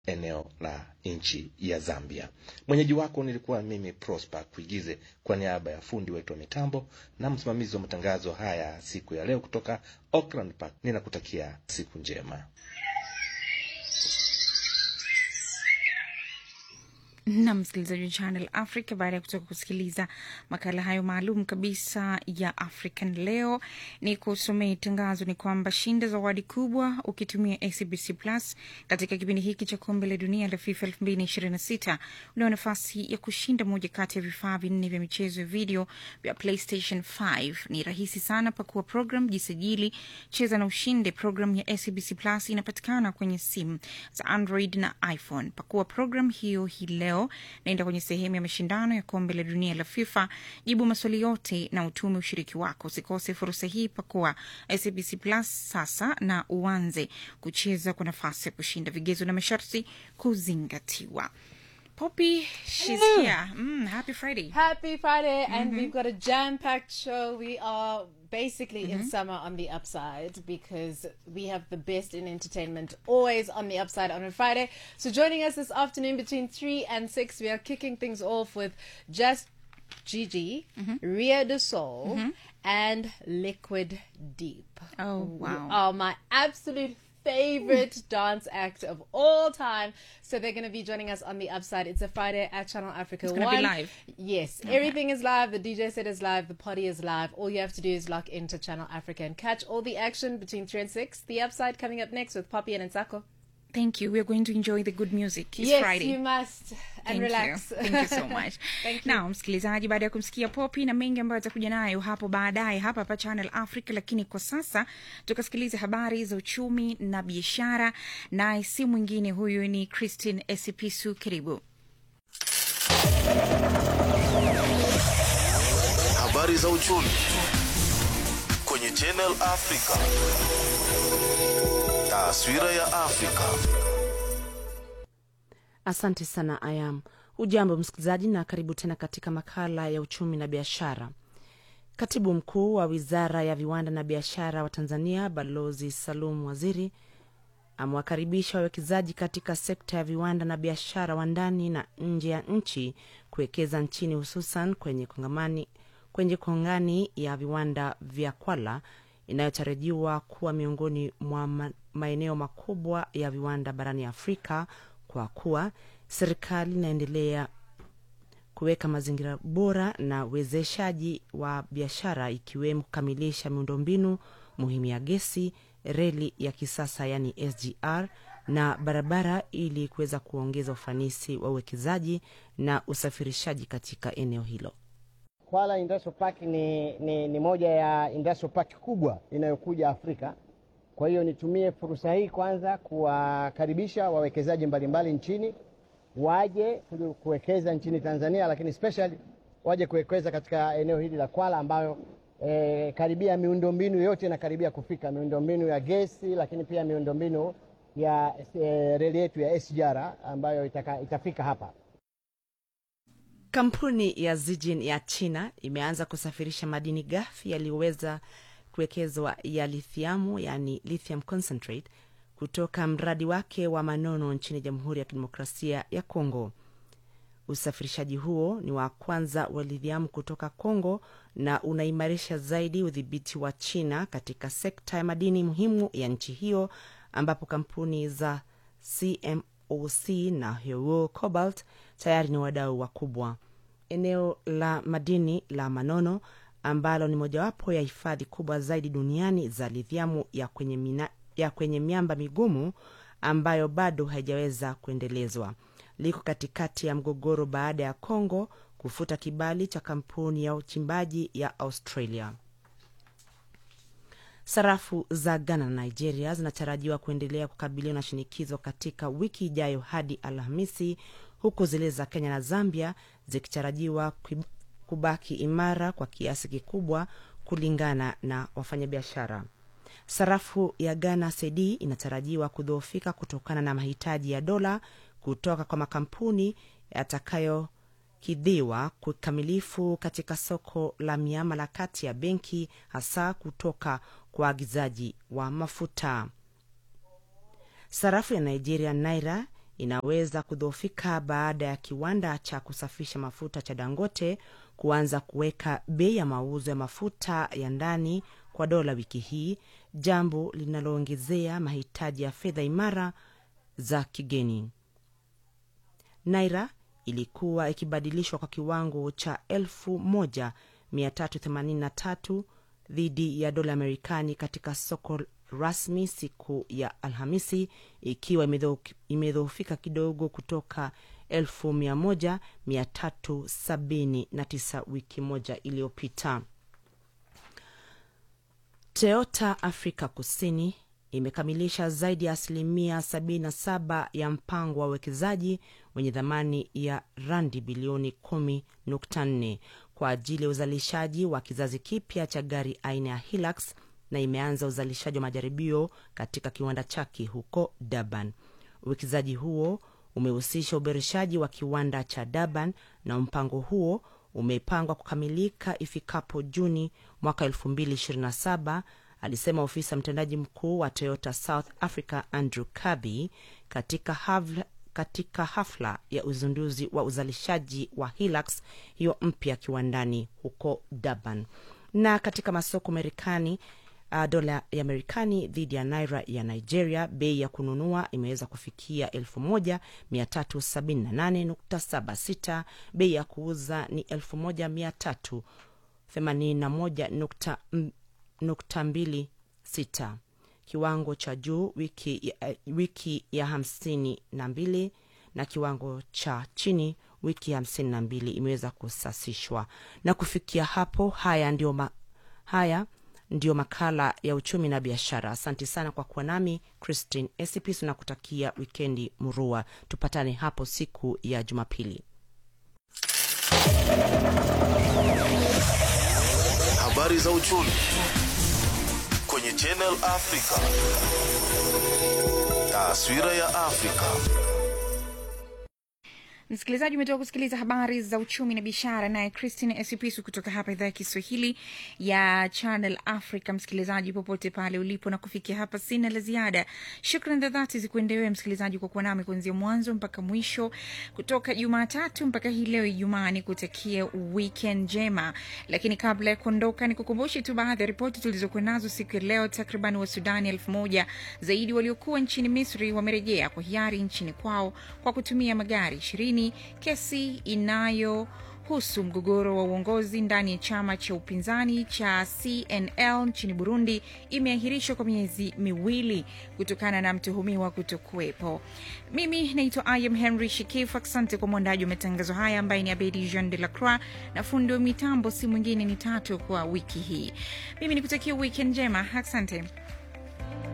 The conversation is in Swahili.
eneo la nchi ya Zambia. Mwenyeji wako nilikuwa mimi Prosper Kuigize, kwa niaba ya fundi wetu wa mitambo na msimamizi wa matangazo haya siku ya leo kutoka Auckland Park, ninakutakia siku njema. na msikilizaji wa Channel Africa, baada ya kutoka kusikiliza makala hayo maalum kabisa ya African Leo, ni kusomea tangazo ni kwamba shinda zawadi kubwa ukitumia SBC Plus katika kipindi hiki cha kombe la dunia la FIFA 2026 unao nafasi ya kushinda moja kati ya vifaa vinne vya michezo ya video vya PlayStation 5. Ni rahisi sana, pakua program, jisajili, cheza na ushinde. Program ya SBC Plus inapatikana kwenye simu za Android na iPhone. Pakua program hiyo hii leo naenda kwenye sehemu ya mashindano ya kombe la dunia la FIFA, jibu maswali yote na utume ushiriki wako. Usikose fursa hii, pakua SABC Plus sasa na uanze kucheza kwa nafasi ya kushinda. Vigezo na masharti kuzingatiwa. Poppy, she's here. Mm, happy Friday. Happy Friday, and we've got a jam packed show. We are basically in summer on the upside because we have the best in entertainment always on the upside on a Friday. So, joining us this afternoon between 3 and 6, we are kicking things off with Just Gigi, Ria de Soul, and Liquid Deep. Oh, wow. Are my absolute favorite dance act of all time. So they're going to be joining us on the upside. It's a Friday at Channel Africa. It's gonna be live? Yes, everything is live. The DJ set is live. The party is live. All you have to do is lock into Channel Africa and catch all the action between three and six. The upside coming up next with Poppy and Nsako. Thank you. We are going to enjoy the good music. It's yes, Friday. you must and Thank relax. You. Thank you so much. Thank you. Na msikilizaji, baada ya kumsikia Popi na mengi ambayo atakuja nayo hapo baadaye hapa hapa Channel Africa, lakini kwa sasa tukasikiliza habari za uchumi na biashara, naye si mwingine huyu ni Christine Esipisu. Karibu. Habari za uchumi kwenye Channel Africa. Taswira ya Afrika. Asante sana Ayam. Hujambo msikilizaji, na karibu tena katika makala ya uchumi na biashara. Katibu mkuu wa wizara ya viwanda na biashara wa Tanzania, Balozi Salum Waziri, amewakaribisha wawekezaji katika sekta ya viwanda na biashara wa ndani na nje ya nchi kuwekeza nchini, hususan kwenye kongamani kwenye kongani ya viwanda vya Kwala inayotarajiwa kuwa miongoni mwa ma- maeneo makubwa ya viwanda barani Afrika kwa kuwa serikali inaendelea kuweka mazingira bora na uwezeshaji wa biashara ikiwemo kukamilisha miundombinu muhimu ya gesi, reli ya kisasa yani SGR na barabara ili kuweza kuongeza ufanisi wa uwekezaji na usafirishaji katika eneo hilo. Kwala Industrial Park ni, ni, ni moja ya industrial park kubwa inayokuja Afrika. Kwa hiyo nitumie fursa hii kwanza kuwakaribisha wawekezaji mbalimbali nchini waje ku- kuwekeza nchini Tanzania, lakini especially waje kuwekeza katika eneo hili la Kwala ambayo eh, karibia miundombinu yote inakaribia kufika, miundombinu ya gesi, lakini pia miundombinu ya eh, reli yetu ya SGR ambayo itaka, itafika hapa. Kampuni ya Zijin ya China imeanza kusafirisha madini ghafi yaliyoweza kuwekezwa ya lithiamu, yani lithium concentrate, kutoka mradi wake wa Manono nchini Jamhuri ya Kidemokrasia ya Kongo. Usafirishaji huo ni wa kwanza wa lithiamu kutoka Kongo na unaimarisha zaidi udhibiti wa China katika sekta ya madini muhimu ya nchi hiyo, ambapo kampuni za CMOC na Huo Cobalt tayari ni wadau wakubwa. Eneo la madini la Manono ambalo ni mojawapo ya hifadhi kubwa zaidi duniani za lithiamu ya kwenye, mina, ya kwenye miamba migumu ambayo bado haijaweza kuendelezwa liko katikati ya mgogoro baada ya Kongo kufuta kibali cha kampuni ya uchimbaji ya Australia. Sarafu za Ghana na Nigeria zinatarajiwa kuendelea kukabiliwa na shinikizo katika wiki ijayo hadi Alhamisi, huku zile za Kenya na Zambia zikitarajiwa kui- kubaki imara kwa kiasi kikubwa, kulingana na wafanyabiashara. Sarafu ya Ghana cedi inatarajiwa kudhoofika kutokana na mahitaji ya dola kutoka kwa makampuni yatakayokidhiwa kikamilifu katika soko la miamala kati ya benki, hasa kutoka kwa waagizaji wa mafuta. Sarafu ya Nigeria naira inaweza kudhoofika baada ya kiwanda cha kusafisha mafuta cha Dangote kuanza kuweka bei ya mauzo ya mafuta ya ndani kwa dola wiki hii, jambo linaloongezea mahitaji ya fedha imara za kigeni. Naira ilikuwa ikibadilishwa kwa kiwango cha 1383 dhidi ya dola Amerikani katika soko rasmi siku ya Alhamisi, ikiwa imedhoofika kidogo kutoka 1379 wiki moja iliyopita. Toyota Afrika Kusini imekamilisha zaidi ya asilimia 77 ya mpango wa uwekezaji wenye thamani ya randi bilioni 10.4 kwa ajili ya uzalishaji wa kizazi kipya cha gari aina ya Hilux na imeanza uzalishaji wa majaribio katika kiwanda chake huko Durban. Uwekezaji huo umehusisha uboreshaji wa kiwanda cha Durban na mpango huo umepangwa kukamilika ifikapo Juni mwaka 2027, alisema ofisa mtendaji mkuu wa Toyota South Africa Andrew Kirby katika hafla, katika hafla ya uzinduzi wa uzalishaji wa Hilux hiyo mpya kiwandani huko Durban. Na katika masoko Marekani, uh, dola ya Marekani dhidi ya naira ya Nigeria, bei ya kununua imeweza kufikia 1378.76. Bei ya kuuza ni 1381.26. Kiwango cha juu wiki ya, wiki ya hamsini na mbili na kiwango cha chini wiki ya hamsini na mbili imeweza kusasishwa. Na kufikia hapo, haya ndio ma, haya ndiyo makala ya uchumi na biashara. Asante sana kwa kuwa nami Christine Esipis na kutakia wikendi murua. Tupatane hapo siku ya Jumapili. Habari za uchumi kwenye Channel Africa. Taswira ya Afrika. Msikilizaji, umetoka kusikiliza habari za uchumi na biashara, naye Christine Esipisu kutoka hapa idhaa ya Kiswahili ya Channel Africa. Msikilizaji, popote pale ulipo, na kufikia hapa, sina la ziada. Shukran za dhati zikuendewe msikilizaji kwa kuwa nami kuanzia mwanzo mpaka mwisho, kutoka Jumatatu mpaka hii leo Ijumaa. Ni kutakia weekend njema, lakini kabla ya kuondoka, ni kukumbushe tu baadhi ya ripoti tulizokuwa nazo siku ya leo. Takriban wa Sudani elfu moja zaidi waliokuwa nchini Misri wamerejea kwa hiari nchini kwao kwa kutumia magari ishirini kesi inayohusu mgogoro wa uongozi ndani ya chama cha upinzani cha CNL nchini Burundi imeahirishwa kwa miezi miwili kutokana na mtuhumiwa kutokuwepo. Mimi naitwa Im Henry Shikif. Asante kwa mwandaji wa matangazo haya ambaye ni Abedi Jean de la Croix na fundi wa mitambo si mwingine ni Tatu kwa wiki hii. Mimi nikutakia weekend njema, asante.